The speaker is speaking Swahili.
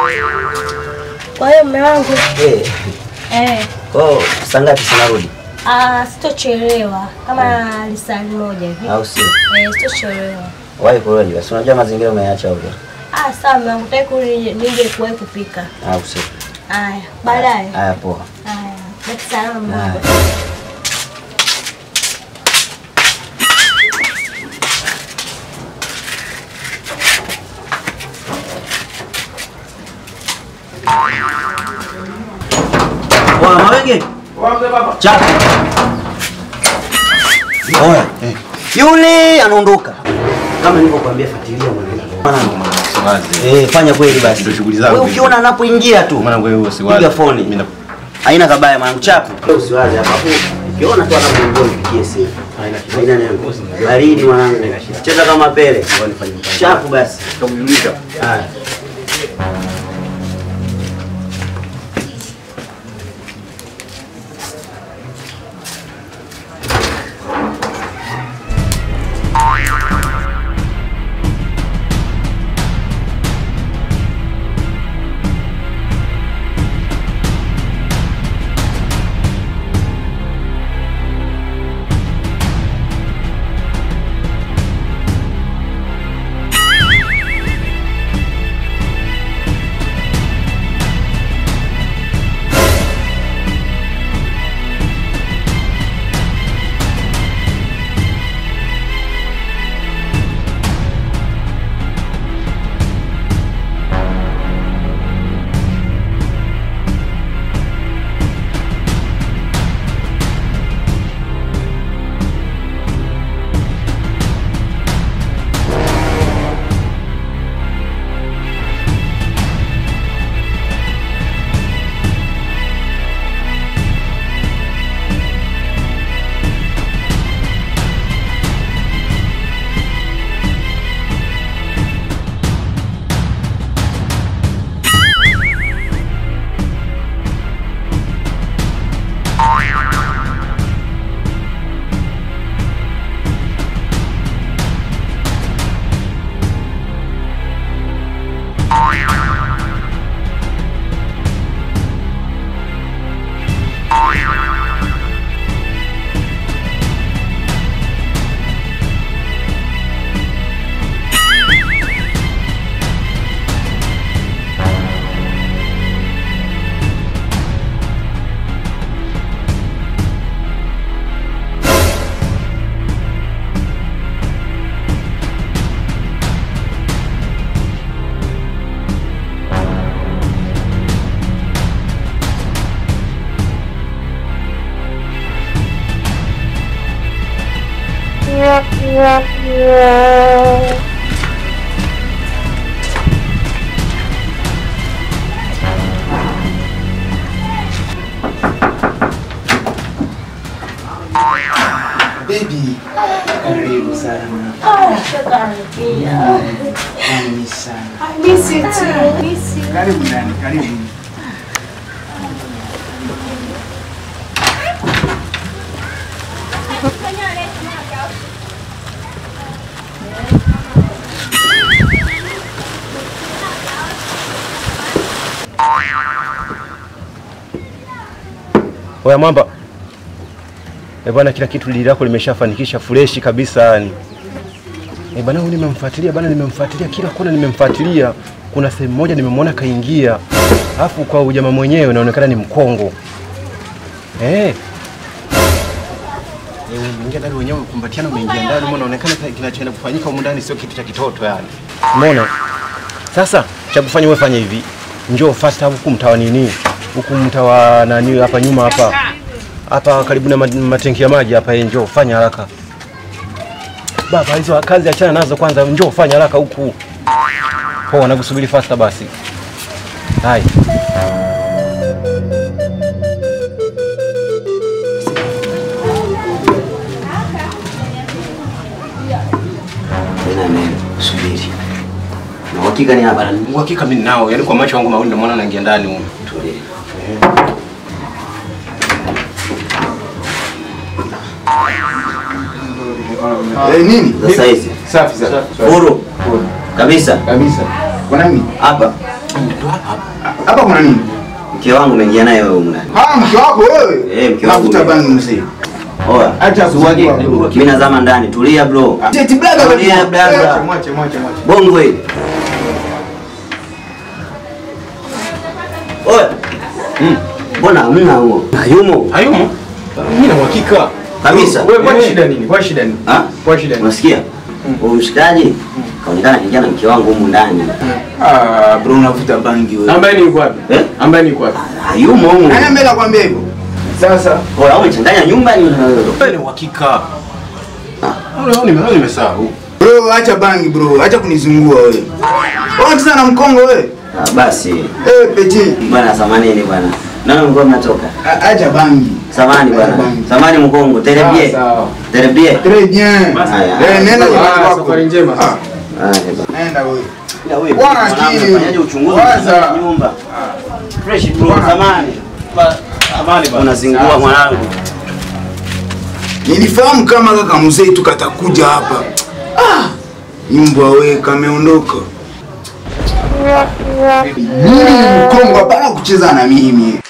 Kwa hiyo mume wangu Eh, eh, oh, saa ngapi sinarudi? ah, sitochelewa kama lisali moja hivi Au sio? eh, sitochelewa. Wahi kurudi basi. Unajua mazingira umeacha huko. Ah, sawa mume wangu, taki nije nije kuwahi kupika. Au sio? Haya, baadaye. Haya poa. Haya, baki salama mume Haya. wangu. Wa mawenge. Chapa. Oya. Yule anaondoka. Kama nilivyokuambia fuatilia mwanangu. Siwazi. Eh, fanya kweli basi. Ndio shughuli zangu Wewe hizo. ukiona anapoingia tu. Mwanangu wewe usiwazi. Piga foni. Mimi na- Haina kabaya mwanangu chapu. Wewe usiwaze hapa. Ukiona tu anapoingia nipigie simu. Haina kitu. Haina neno. Baridi mwanangu. Cheza kama pele. Ngoja nifanye mpango. Chapu basi. Tutamjulisha. Haya. Baby, karibu sana. Nami sana. Karibu ndani, karibu. Oya mwamba. Eh bwana, kila kitu lili lako limeshafanikisha freshi kabisa yani. Eh bwana, huyu nimemfuatilia bwana, nimemfuatilia kila kona, nimemfuatilia. Kuna sehemu moja nimemwona kaingia, alafu kwa ujamaa mwenyewe inaonekana ni mkongo eh. Eh, umeingia ndani wenyewe kumbatiana, umeingia ndani, mbona unaonekana kinachoenda kufanyika humu ndani sio kitu cha kitoto yani. Umeona? Sasa cha kufanya wewe fanya hivi, njoo fast huku mtawa nini, huku mtawa nani hapa nyuma hapa hapa karibu na ma- matenki ya maji hapa, eh, njoo fanya haraka baba. Hizo kazi achana nazo kwanza, njoo fanya haraka huku. Poa, nakusubiri fasta basi. Hai. Tena neno. Subiri. Na uhakika ni hapa na Uhakika mimi nao, yani kwa macho yangu mawili ndio maana naingia ndani huko. tulie. Eh, nini? Sasa hizi. Safi sana. Huru. Kabisa. Kabisa. Kwa nani? Hapa. ndo hapa hapa. Hapa kuna nini? Mke wangu umeingia naye wewe humu ndani. Ah, mke wako wewe? Eh, mke wangu Navuta mimi. bangi mzee. Oya. Acha Uwage. kuzungua, bro. Mimi nazama ndani. Tulia bro. Eti blaga Tulia, wewe. blaga. Mwache, mwache, mwache, mwache. Bongo hili. Oya. Mbona hamna huo? Hayumo. Hayumo? Mimi na uhakika. Kabisa. Wewe kwa Eh. shida nini? Kwa shida nini? Ah? Kwa shida nini? Unasikia? Huyu mshikaji kaonekana kijana na mke wangu humu ndani. Ah, bro unavuta bangi wewe. Ambaye ni yuko wapi? Eh? Ambaye ni yuko wapi? Hayumo humu. Nani ambaye anakuambia hivyo? Sasa Oya, au umechanganya nyumba ni wewe. Wewe ni uhakika. Ah, leo nimesahau. bro acha bangi bro, acha kunizungua wewe. Wewe sana mkongo wewe. Ah, basi. Eh, peti. Bwana samanini bwana. Nani mko mnatoka? A- Acha bangi. Samani bwana. Samani mkongo. Terebie. Sawa, sawa. Terebie. Très bien. Haya. Eh, nenda Ah, nyumbani kwako. safari njema. Ah, Haya, bwana. Nenda wewe. Ila wewe, Bwana mwanangu, akili. unafanyaje uchunguzi Waza. wa nyumba? Fresh bro, Bwana. samani. Amani bwana. Unazingua mwanangu. Nilifahamu kama kaka mzee tu katakuja hapa. Ah, mbwa wewe kameondoka. Mimi ni mkongo hapana kucheza na mimi.